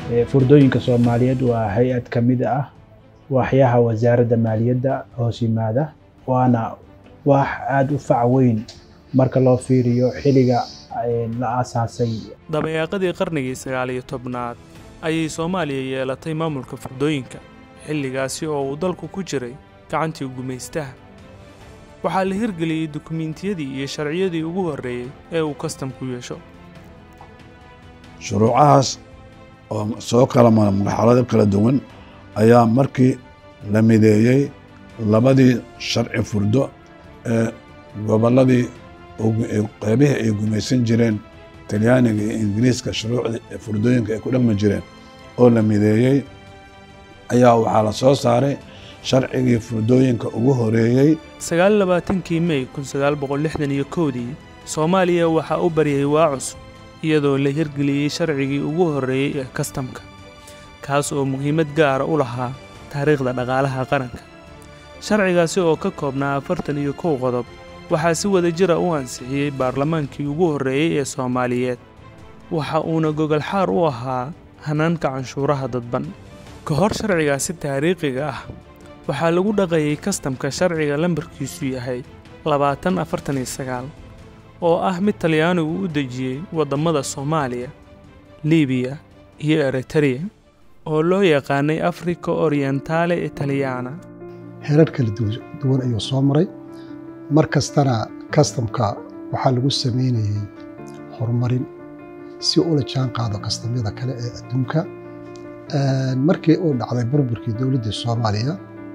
furdooyinka soomaaliyeed waa hay-ad ka mid ah waaxyaha wasaaradda maaliyadda hoos yimaada waana wax aada u fac weyn marka loo fiiriyo xilliga la aasaasay dabayaaqadii qarnigii sagaal iyo tobnaad ayay soomaaliya yeelatay maamulka furdooyinka xilligaasi oo uu dalku ku jiray gacantii gumaystaha waxaa la hirgeliyey dukumiintiyadii iyo sharciyadii ugu horreeyey ee uu kastamku yeesho shuruucahaas oo soo kala mara marxalado kala duwan ayaa markii la mideeyey labadii sharci furdo ee gobolladii qeybihii ay gumaysan jireen talyaaniga iyo ingiriiska shuruucdii furdooyinka ay ku dhaqmi jireen oo la mideeyey ayaa waxaa la soo saaray sharcigii furdooyinka ugu horeeyey sagaal labaatankii mey kun sagaal boqol lixdan iyo kowdii soomaaliya waxaa u baryay waa cusub iyadoo la hirgeliyey sharcigii ugu horreeyey ee kastamka kaas oo muhiimad gaara u lahaa taariikhda dhaqaalaha qaranka sharcigaasi oo ka koobnaa afartan iyo kow qodob waxaa si wada jira u ansixiyey baarlamaankii ugu horreeyey ee soomaaliyeed waxa uuna gogolxaar u ahaa hanaanka canshuuraha dadban ka hor sharcigaasi taariikhiga ah waxaa lagu dhaqayay kastamka sharciga lambarkiisu yahay labaatan afartan iyo sagaal oo ah mid talyaanigu u dejiyey waddammada soomaaliya libiya iyo eritereya oo loo yaqaanay afrika orientale italiyana herar kala duwan ayuu soo maray mar kastana kastamka waxaa lagu samaynayey horumarin si ula jaan qaado kastamyada kale ee adduunka markii uu dhacday burburkii dowladda soomaaliya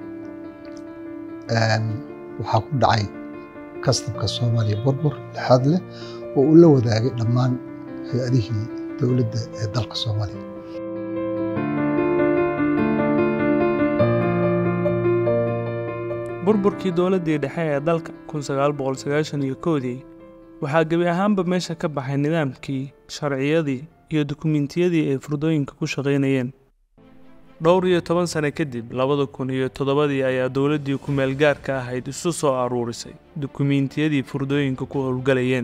waxaa ku dhacay kastamka soomaaliya burbur lixaad leh oo uu la wadaagay dhammaan hay-adihii dowladda ee dalka soomaaliya burburkii dowladdii dhexe ee dalka kun sagaal boqol sagaashan iyo kowdii waxaa gebi ahaanba meesha ka baxay nidaamkii sharciyadii iyo dukumiintiyadii ay furdooyinka ku shaqaynayeen dhowr iyo toban sane kadib labada kun iyo toddobadii ayaa dowladdii ku-meel gaarka ahayd isu soo aruurisay dukumiintiyadii furdooyinka ku howlgalayeen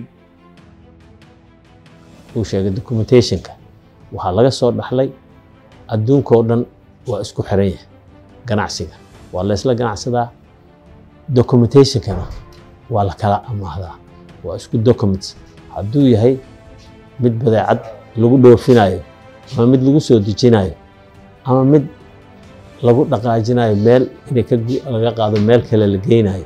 uu sheegay documentationka waxaa laga soo dhaxlay adduunkao dhan waa isku xiran yahay ganacsiga waa la ysla ganacsadaa documentationkana waa la kala amaahdaa waa isku documents hadduu yahay mid badeecad lagu dhoofinayo ama mid lagu soo dejinayo ama mid lagu dhaqaajinayo meel inay laga qaado meel kale la geynayo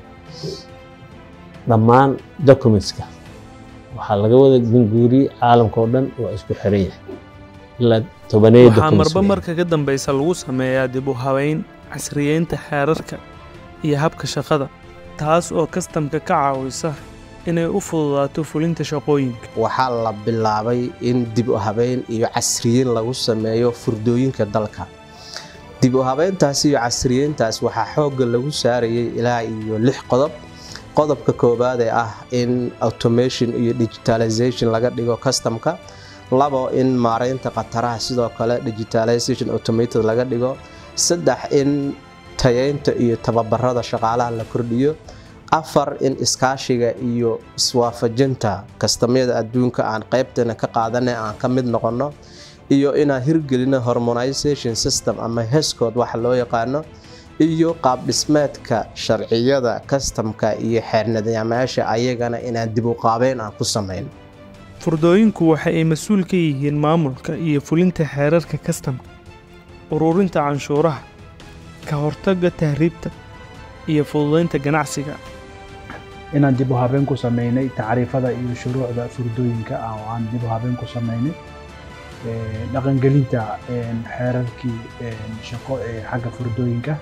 dhammaan documentska waxaa laga wada gunguuriyey caalamka oo dhan waa isku xiran yahay ilaa tobaneeyo waxaa marba marka ka dambaysa lagu sameeyaa dib u habayn casriyeynta xeerarka iyo habka shaqada taas oo kastamka ka caawisa inay u fududaato fulinta shaqooyinka waxaa la bilaabay in dib u habeyn iyo casriyeyn lagu sameeyo furdooyinka dalka dib u habeyntaas iyo casriyeyntaas waxaa xoogga lagu saarayay ilaa iyo lix qodob qodobka koowaad ee ah in automation iyo digitalization laga dhigo kastamka labo in maareynta khataraha sidoo kale digitalization automated laga dhigo saddex in tayeynta iyo tababarada shaqaalaha la kordhiyo afar in iskaashiga iyo iswaafajinta kastamyada adduunka aan qaybtana ka qaadana aan ka mid noqonno iyo inaan hirgelino hormonization system ama heskood waxa loo yaqaano iyo qaabdhismeedka sharciyada kastamka iyo xeernadayaamayaasha ayagana inaan dib u qaabeyn aan ku samayn furdooyinku waxa ay mas-uul ka yihiin maamulka iyo fulinta xeerarka kastamka ururinta canshuuraha ka hortagga tahriibta iyo fududaynta ganacsiga inaan dib u habeen ku samaynay tacriifada iyo shuruucda furdooyinka oo aan dib u habeen ku samaynay dhaqangelinta xeerarkii shaqo ee xagga furdooyinka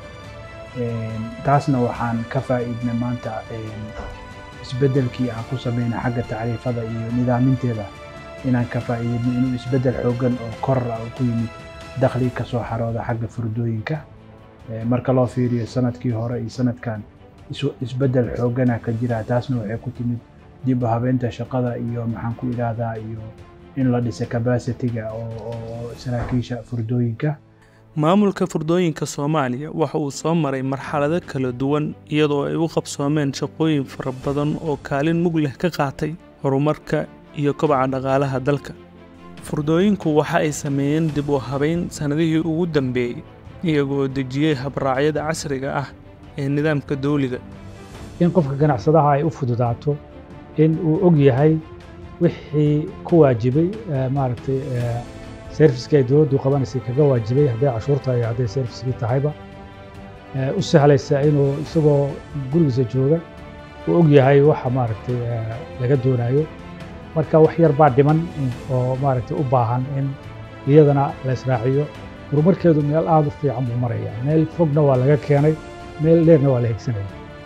taasna waxaan ka faa'iidnay maanta isbeddelkii aan ku samaynay xagga tacriifada iyo nidaaminteeda inaan ka faa'iidno inuu isbeddel xooggan oo koror ah ku yimid dakhli ka soo xarooda xagga furdooyinka marka loo fiiriyo sanadkii hore iyo sanadkan isbeddel xoogana ka jira taasna waxay ku timid dib u habeynta shaqada iyo maxaan ku idhaahdaa iyo in la dhisa capacity-ga oo saraakiisha furdooyinka maamulka furdooyinka soomaaliya waxa uu soo maray marxalado kala duwan iyadoo ay u qabsoomeen shaqooyin fara badan oo kaalin mug leh ka qaatay horumarka iyo kobaca dhaqaalaha dalka furdooyinku waxa ay sameeyeen dib u habayn sannadihii ugu dambeeyey iyagoo dejiyey habraacyada casriga ah ee nidaamka dawliga in qofka ganacsadaha ay u fududaato in uu og yahay wixii ku waajibay maaragtay serviska ay dowladdu qabanaysay kaga waajibay hadday cashuurta iyo hadday serviskii tahayba u sahlaysa inuu isagoo gurigiisa jooga uu og yahay waxa maaragtay laga doonayo marka wax yar baa dhiman oo maaragtay u baahan in iyadana la israaciyo horumarkeedu meel aada u fiican buu maraya meel fogna waa laga keenay meel dheerna waa la hegsanaya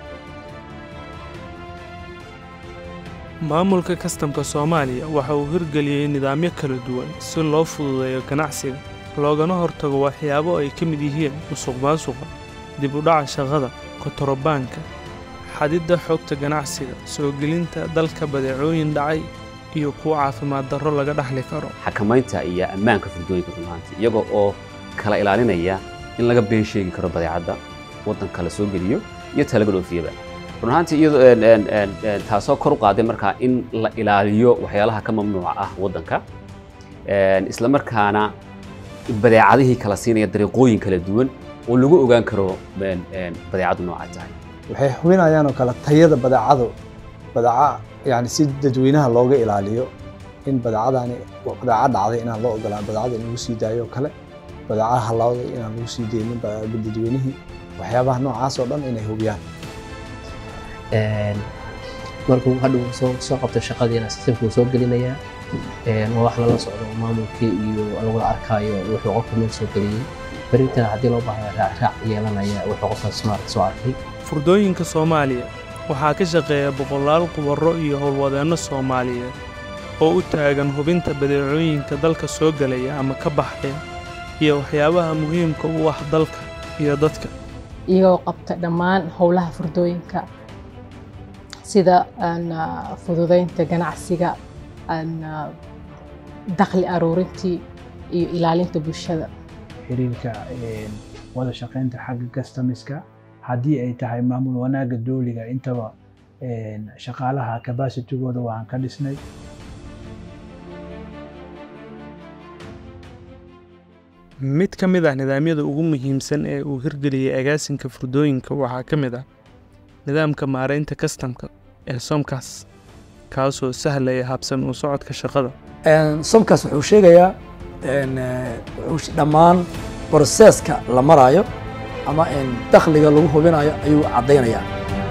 maamulka kastamka soomaaliya waxa uu hirgeliyey nidaamyo kala duwan si loo fududeeyo ganacsiga loogana hortago waxyaabo ay ka mid yihiin musuqmaasuqa dib u dhaca shaqada kotorobaanka xadidda xogta ganacsiga soo gelinta dalka badeecooyin dhacay iyo kuwa caafimaad darro laga dhaxli karo xakamaynta iyo ammaanka furdooyinka runaantii iyagoo oo kala ilaalinaya in laga been sheegi karo badeecadda waddanka la soo geliyo iyo ta laga dhoofiyaba run ahaantii iyadoo taasoo kor u qaaday markaa in la ilaaliyo waxyaalaha ka mamnuuca ah waddanka isla markaana badeecadihii kala siinaya dariiqooyin kala duwan oo lagu ogaan karo badeecaddu nooca tahay waxay hubinayaan oo kale tayada badeecadu badeeca yani si dadweynaha looga ilaaliyo in badeecadani badeeca dhacday inaan loo ogolaan badeecada in lagu sii daayo oo kale badeeca halawday inaan lagu sii deynin dadweynihii waxyaabaha noocaas oo dhan inay hubiyaan markuu hadhow soo soo qabto shaqadiina sistemka uu soo gelinayaa waa wax lala socdo maamulkii iyo lagula arkaayo wuxuu qofka meel soo geliyey berintana haddii loo baahdo raacraac yeelanaya wuxuu qofka smart soo arkay furdooyinka soomaaliya waxaa ka shaqeeya boqolaal khubaro iyo howlwadeenno soomaaliyeed oo u taagan hubinta badeecooyinka dalka soo gelaya ama ka baxaya iyo waxyaabaha muhiimka u ah dalka iyo dadka iyagoo qabta dhammaan howlaha furdooyinka sida fududaynta ganacsiga dakhli aruurintii iyo ilaalinta bulshada xiriirka wada shaqaynta xagga customiska haddii ay tahay maamul wanaagga dowliga intaba shaqaalaha capacitigooda waan ka dhisnay mid ka mid ah nidaamyada ugu muhiimsan ee uu hirgeliyey agaasinka furdooyinka waxaa ka mid ah nidaamka maaraynta kastamka ee somkas kaasoo sahlaya habsan u socodka shaqada somkas wuxuu sheegayaa dhammaan broseska la maraayo ama dakhliga lagu hubinayo ayuu caddaynayaa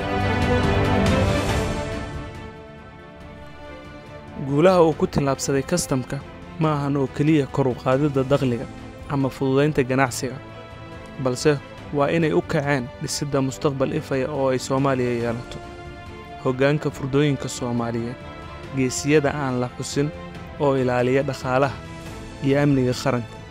guulaha uu ku tillaabsaday kastamka ma ahan oo keliya kor u qaadidda dakhliga ama fududaynta ganacsiga balse waa inay u kaceen dhisidda mustaqbal ifaya oo ay soomaaliya yeelato hoggaanka furdooyinka soomaaliyeed geesiyada aan la xusin oo ilaaliya dhaqaalaha iyo amniga qaranka